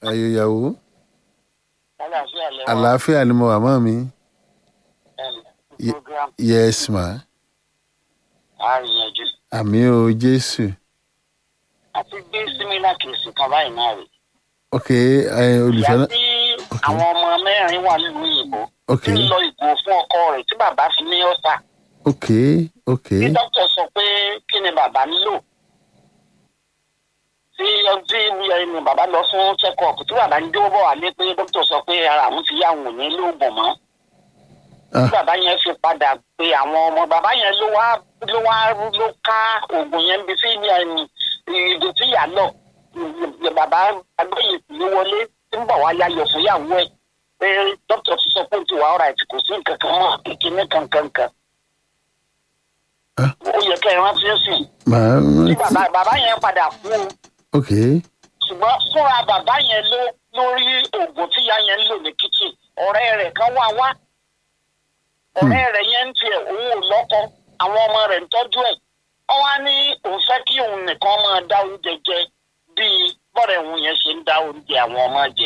ayò ìyàwó àlàáfíà lẹ́wọ̀n àlàáfíà ni mo wà mọ́ mi Ye- program yes ma àríyànjú àmì o jésù àti gbé símílà kìsì kan báyìí náà rè ok ẹ, olùfẹ́ ìyá náà tí àwọn ọmọ mẹ́rin wà nílùú òyìnbó ok tí ń lọ ìgò fún ọkọ rẹ̀ tí bàbá fi ní ọ̀sà ok ok tí dókítà sọ pé kí ni bàbá nílò tí tí ẹni bàbá lọ fún check-up tí bàbá ń dúró bọ̀ wálé pé dókítà sọ pé ara àwọn ti yá àwọn ò ní lóògùn mọ́ Ah. tí bàbá yẹn fi padà pé àwọn ọmọ bàbá yẹn ló wá ló wá ló ká oògùn yẹn bí sí ẹni ìdò tí yà lọ bàbá agbóyè ló wọlé tí ń bọ̀ wá yáyọ fún yàwó ẹ̀ pé dókítà ti sọ pé ó ti wà ọ̀rọ̀ àti kò sí nǹkan kan mọ́ kíkiní kankan kan Ah. ó yẹ kẹ́ ẹ rántí sí màá tí rántí bàbá bàbá yẹn padà kú o ok ṣùgbọ́n fúnra bàbá yẹn ló lórí oògùn tí ìyá yẹn ń lò ní kíchìn ọ̀rẹ́ rẹ̀ kan wá wá ọ̀rẹ́ rẹ̀ yẹn ń tiẹ̀ òun ò lọ́kọ àwọn ọmọ rẹ̀ ń tọ́jú ẹ̀ ọ wá ní òun fẹ́ kí òun nìkan máa dá oúnjẹ jẹ bíi bọ́ọ̀rẹ̀ òun yẹn ṣe ń dá oúnjẹ àwọn ọmọ jẹ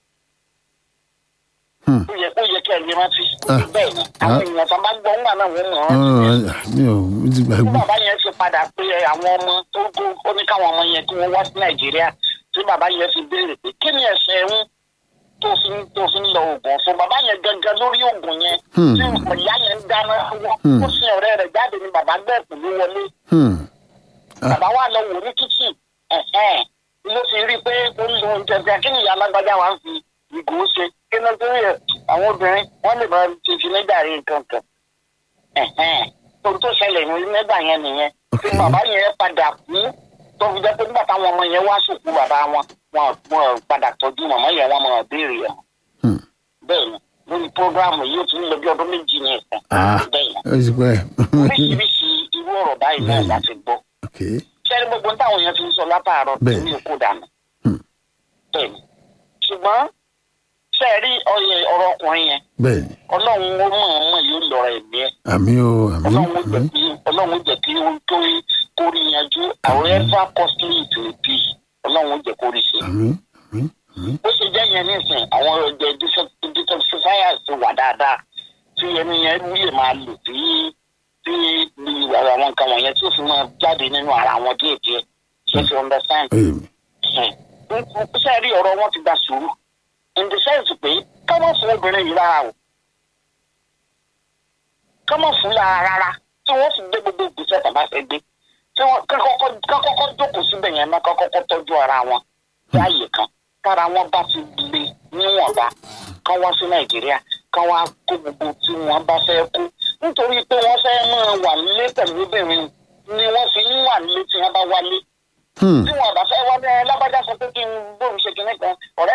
Hmm. ó yẹ kó yẹ kẹ́ ẹ lè rántí Ah. bẹ́ẹ̀ ni àwọn èèyàn tó bá gbọ́ ńgbà náà wọ́n mọ̀ ọ́n ọ̀rọ̀ mi ò mo ti tí gbàgbé bàbá yẹn fi padà pé àwọn ọmọ tó kó ó ní káwọn ọmọ yẹn kí wọ́n wá sí nàìjíríà tí bàbá yẹn fi béèrè pé kí ni ẹ̀sẹ̀ ń tó fi ń tó fi ń lọ oògùn fún bàbá yẹn gangan lórí oògùn yẹn Hmm. tí ìyá yẹn ń dáná wọ́n Hmm. ó sin ọ̀rẹ́ rẹ̀ jáde ní bàbá gbẹ́ pẹ̀lú wọlé Hmm. Ah. bàbá wa lọ wò ní kíchìn ẹ̀hẹ́n ló fi rí i pé ó ń lo oúnjẹ bí kí ni ìyá alágbájá wa ń fi ìgò ṣe kí ló dé rẹ̀ àwọn obìnrin wọ́n lè máa ti fi nígbà rí nǹkan kan ẹ̀hẹ́n tó tó ṣẹlẹ̀ ní nígbà yẹn nìyẹn tí Ok. bàbá yẹn padà kú tó fi jẹ́ pé nígbà táwọn ọmọ yẹn wá sòkú bàbá wọn wọn wọn padà tọ́jú màmá yẹn wọn máa béèrè ẹ̀ Hmm. bẹ́ẹ̀ ni lórí prógráàmù yìí ó ti ń lọ bí ọdún méjì ní ẹ̀sán Ah. bẹ́ẹ̀ ni ó ti pẹ́ oríṣiríṣi irú ọ̀rọ̀ báyìí náà Bẹ́ẹ̀ni. láti gbọ́ ok sẹ́ni gbogbo táwọn èèyàn ti ń sọ látàárọ̀ Bẹ́ẹ̀. èmi ò kó dànù. Hmm. bẹ́ẹ̀ni ṣùgbọ́n sẹ́ẹ̀rí ọyẹ ọ̀rọ̀ ọkùnrin yẹn bẹ́ẹ̀ ni ọlọ́run ó mọ̀ ọ́n mọ̀ yóò lọ́ra ẹ̀mí ẹ̀ àmì o àmì ọlọ́run ó jẹ́ àmì kí ọlọ́run ó jẹ́ kí ó tó kó rí yanjú however costly it may be ọlọ́run ó jẹ́ kó rí ṣe. àmì àmì àmì bó ṣe jẹ́ yẹn nísìn àwọn ọ̀jẹ̀ detoxifiers ti wà dáadáa tí ẹni yẹn lè máa lò tí tí àwọn nǹkan wọ̀nyẹn tí ó fi máa jáde nínú ara wọn díẹ̀díẹ̀ ṣe fi understand oyè mi ṣe rí ọ̀rọ̀ wọn ti gba sùúrù in the sense pé kọ́mọ̀ fún obìnrin yìí rárá o kọ́mọ̀ fún lára rárá tí wọ́n sì gbé gbogbo ìgbésẹ̀ tàbá fẹ́ gbé tí wọ́n kọ́kọ́ jókòó síbẹ̀ yẹn náà kọ́kọ́ tọ́jú ara wọn láàyè kan kára wọn bá ti le níwọ̀nba kán wá sí nàìjíríà kán wá kó gbogbo tí wọ́n bá fẹ́ kó nítorí pé wọ́n fẹ́ máa wà nílé pẹ̀lú obìnrin ni wọ́n fi ń wà nílé tí wọ́n bá wálé Hmm. tí wọn bá fẹ́ wá ní lábájá sọ pé kí n bóun ṣe kinní kan